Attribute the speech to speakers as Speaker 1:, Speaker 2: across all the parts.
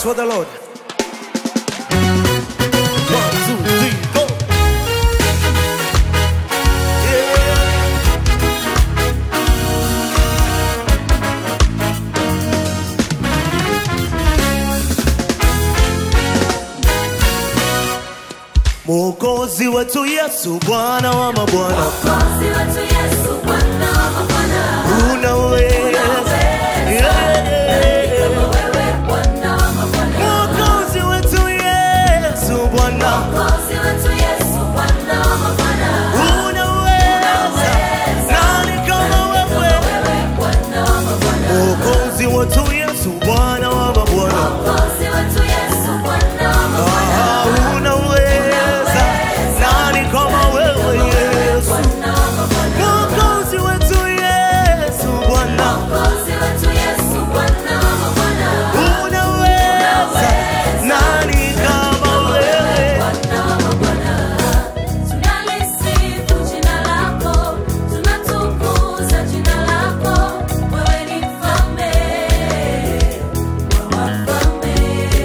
Speaker 1: for the Lord. One, two, three, go. Yeah. Mwokozi wetu Yesu, Bwana wa mabwana,
Speaker 2: Mwokozi wetu Yesu, Bwana wa mabwana.
Speaker 1: unaweza. Yeah.
Speaker 2: Wewe Bwana wa mabwana.
Speaker 1: Mwokozi wetu Yesu, Bwana,
Speaker 2: Mwokozi wetu Yesu, Bwana wa mabwana.
Speaker 1: unaweza. Nani kama wewe?
Speaker 2: Wewe Bwana wa mabwana.
Speaker 1: Mwokozi wetu Yesu, Bwana wa mabwana,
Speaker 2: Mwokozi wetu Yesu, Bwana wa mabwana.
Speaker 1: Ah, unaweza. Nani kama wewe Yesu?
Speaker 2: Bwana wa mabwana.
Speaker 1: Mwokozi wetu Yesu, Bwana,
Speaker 2: Mwokozi wetu Yesu, Bwana wa mabwana.
Speaker 1: unaweza. Nani kama wewe?
Speaker 2: Bwana wa mabwana. Tunalisifu jina lako, tunatukuza jina lako. Wewe ni mfalme wa wafalme.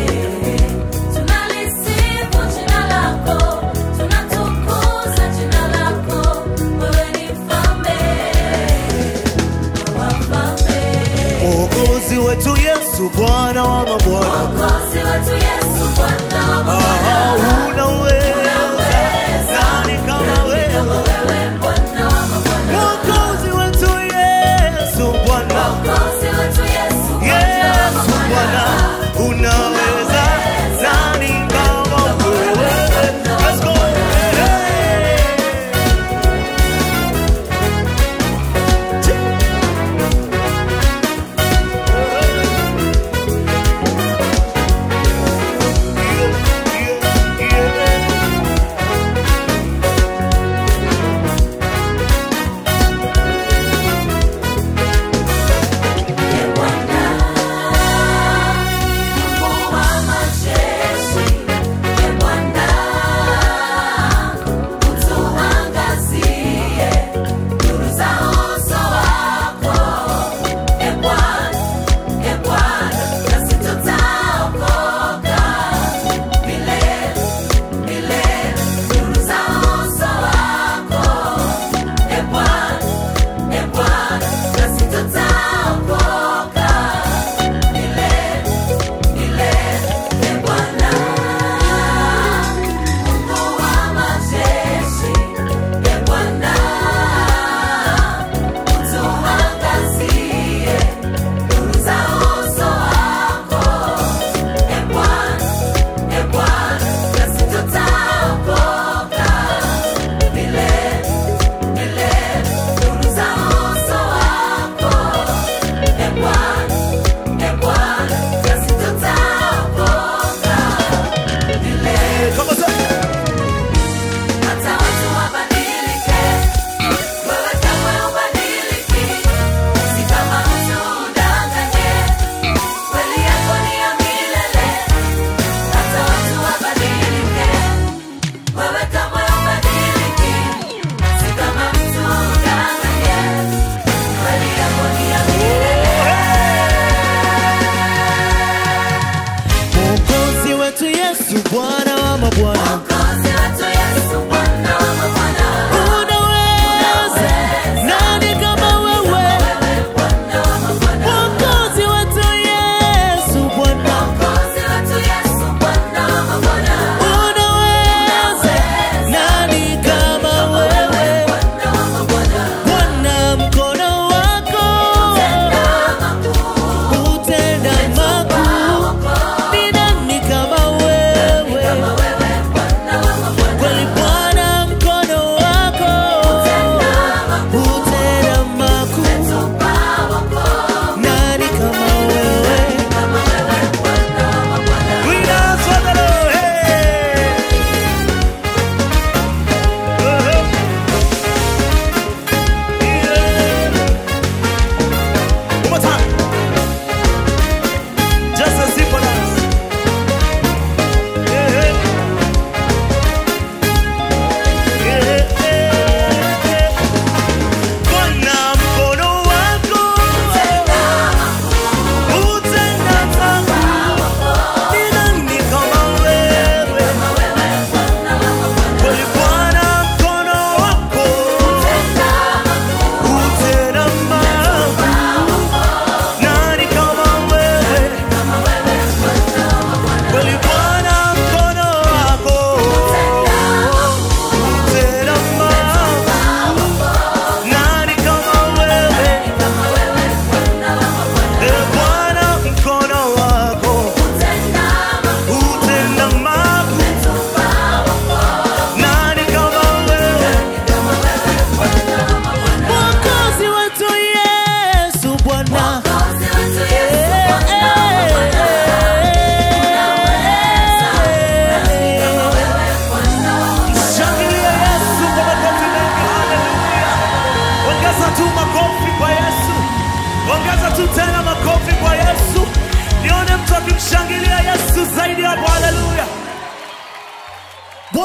Speaker 2: Tunalisifu jina lako, tunatukuza jina lako. Wewe ni mfalme wa wafalme.
Speaker 1: Mwokozi wetu Yesu, Bwana wa mabwana,
Speaker 2: Mwokozi wetu Yesu, Bwana wa mabwana.
Speaker 1: Ah, unaweza. Nani kama wewe?
Speaker 2: Wewe Bwana wa mabwana.
Speaker 1: Mwokozi wetu Yesu, Bwana,
Speaker 2: Mwokozi wetu Yesu, Bwana wa
Speaker 1: Yesu Bwana,
Speaker 2: mabwana.
Speaker 1: unaweza. Nani kama wewe? Let's go. Hey. Yeah, yeah, yeah.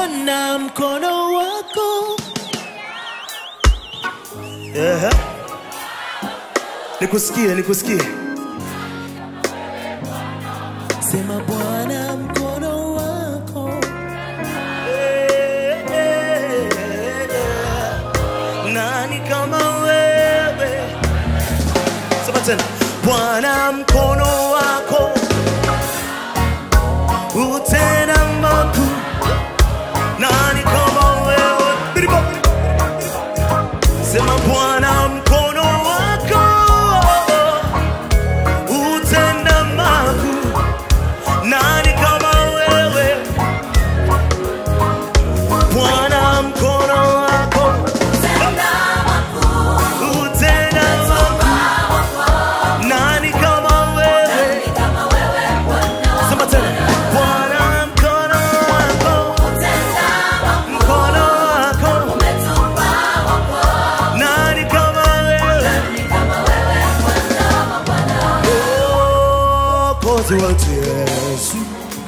Speaker 1: Bwana mkono wako. Ehe. Nikusikie, nikusikie. Sema Bwana mkono wako. Eh, eh, eh. Nani kama wewe? Sema tena. Bwana mkono wako utenda makuu. Nani kama wewe? Biribo. Sema Bwana mkono wako utenda makuu. Nani kama wewe? Bwana mkono wako
Speaker 2: Tenda makuu,
Speaker 1: utenda makuu. Nani kama wewe?
Speaker 2: kama wewe Bwana.
Speaker 1: Sema tena. Bwana mkono wako,
Speaker 2: Tenda makuu,
Speaker 1: mkono wako.
Speaker 2: umetupa wokovu.
Speaker 1: Nani kama wewe?
Speaker 2: Kama wewe Bwana wa Bwana.
Speaker 1: Mwokozi wetu Yesu.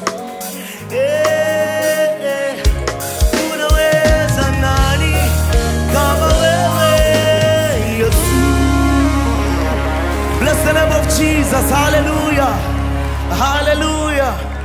Speaker 1: Eh, eh. Unaweza nani kama wewe Yesu? Bless the name of Jesus. Hallelujah. Hallelujah.